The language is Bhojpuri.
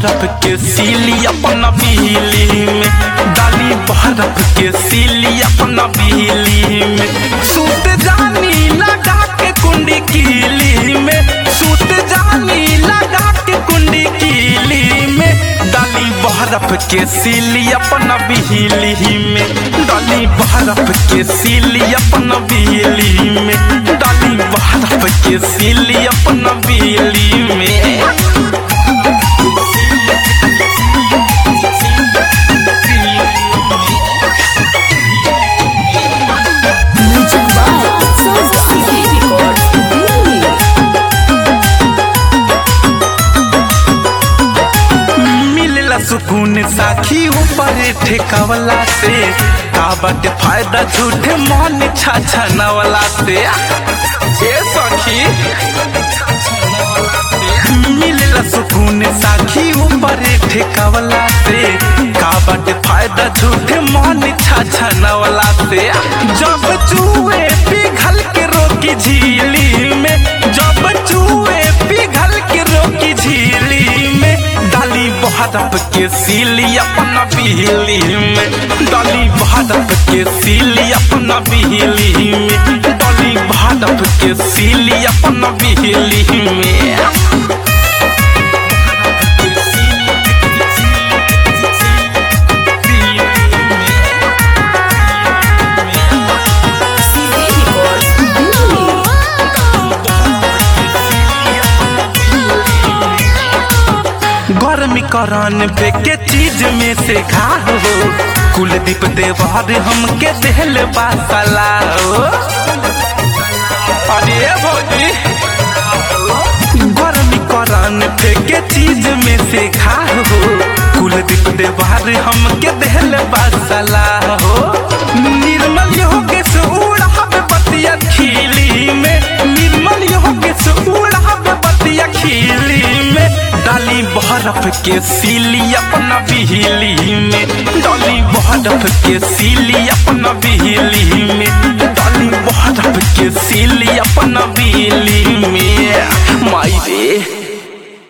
बर्फ के सीली अपना बिजली में डाली बर्फ के सीली अपना बिजली में सूत जानी लगा के कुंडी कीली में सूत जानी लगा के कुंडी कीली में डाली बर्फ के सीली अपना बिजली में डाली बर्फ के सीली अपना बिजली में डाली बर्फ के सीली अपना बिजली में Music by Sound City Records, Delhi. मिलला सुकून साखी ऊपर ठेकावला से का बाटे फायदा झूठे मन छाछा नवला से ए सखी मिलला सुकून साखी ऊपर ठेकावला से का बाटे फायदा झूठे मन छाछा नवला से जब चूहे पिघल के रोकी झीली में जब चूहे पिघल के रोकी झीली में डाली बहरप के सीली अपना बिहली में डाली बहरप के सीली अपना बिहली में डाली बहरप के सीली अपना बिहली में CD Records, Delhi. गर्मी करान पे के चीज में से खा हो कुलदीप देवार हमके देहल बासला हो अरे भौजी गर्मी करान पे के चीज में से खा हो कुलदीप देवार हमके देहल बासला हो निर्मल योगे से उड़ावे बतिया खिली में निर्मल योगे से उड़ावे बतिया खिली में डाली बहरफ के सीली अपना बिहली में डाली बहरफ के सीली अपना बिहली में डाली बहरफ के सीली अपना बिहली में माई रे